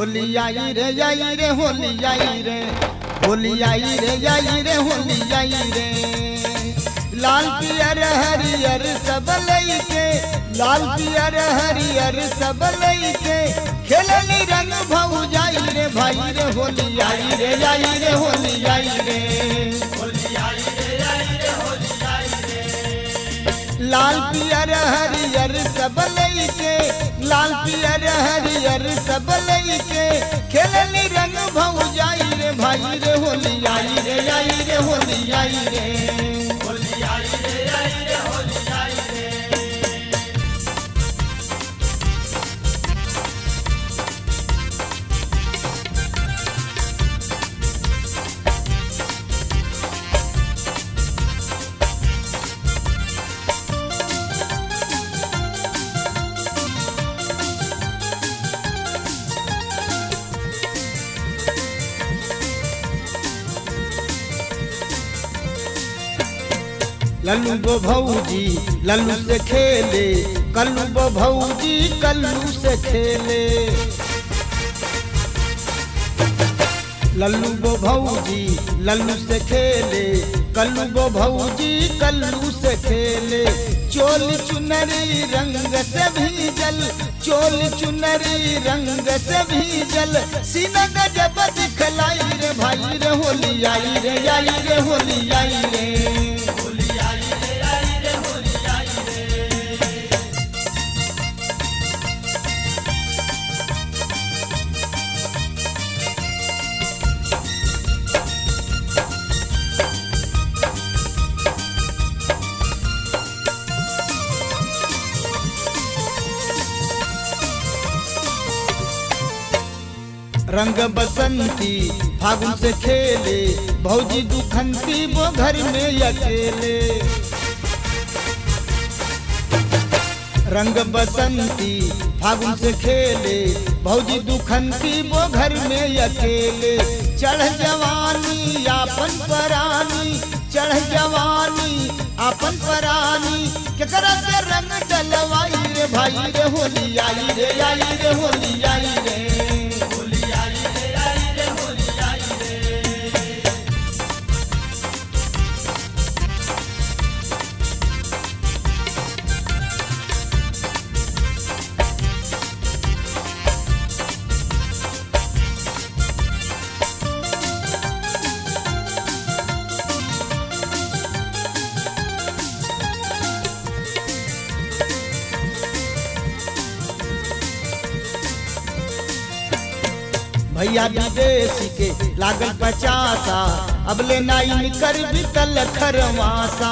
होली आई रे आई रे होली आई रे होली आई रे आई रे होली आई रे लाल पियर हरियर सब लईके लाल पियर हरियर सब लईके खेलनी रंग भऊ जाई रे भाई रे होली आई रे आई रे होली आई रे लाल पियर हरियर सब लईके लाल पियर हरियर सब लईके खेलनी रंग भऊ जाई रे भाई रे होली आई रे आई रे होली आई रे लल्लू गो भौजी लल्लू से खेले कल्लू गो भौजी कल्लू से खेले लल्लू गो भौजी लल्लू से खेले कल्लू गो भौजी कल्लू से खेले चोल चुनरी रंग से भीजल चोल चुनरी रंग से भीजल सीना गजब दिखलाई रे भाई रे होली आई रे आई रे होली आई रे रंग बसंती फागुन से खेले भौजी दुखंती वो घर में अकेले रंग बसंती फागुन से खेले भौजी दुखंती वो घर में अकेले चढ़ जवानी आपन परानी चढ़ जवानी आपन परानी केकरा से रंग डलवाई रे भाई रे होली आई रे आई रे होली आई रे भैया विदेशी के लागल पचासा अब ले नाइन कर बितल खरवासा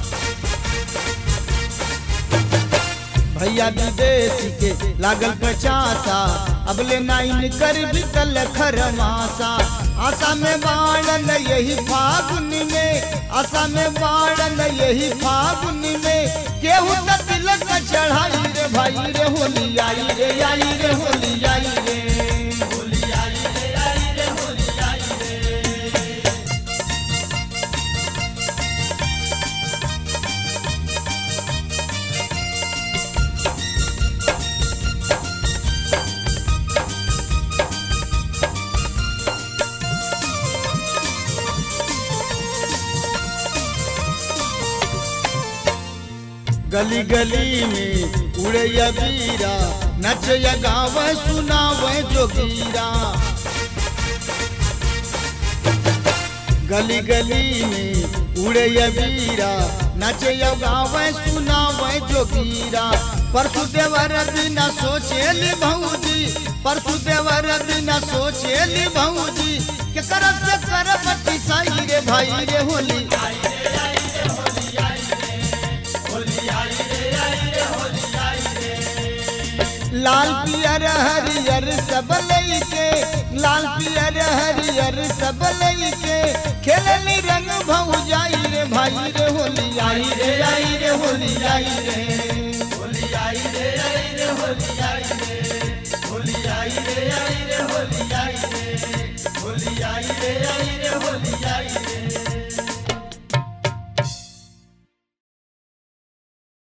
भैया विदेशी के लागल पचासा अब ले नाइन कर बितल खरवासा आशा में बाणन यही फागुन में आशा में बाणन यही फागुन में केहू त तिलक चढ़ाई रे भाई रे होली आई रे आई रे होली आई रे गली गली में उड़े बीरा नच गाव सुनाव जोगीरा गली गली में उड़े बीरा नच गाव सुनाव जोगीरा परसु देवर बिना सोचेली भौजी परसु देवर बिना सोचेली भौजी के करब से करब साई रे भाई रे होली लाल पियर हरियर सब लईके लाल पियर हरियर सब लईके खेलनी रंग भऊ जाई रे भाई रे होली आई रे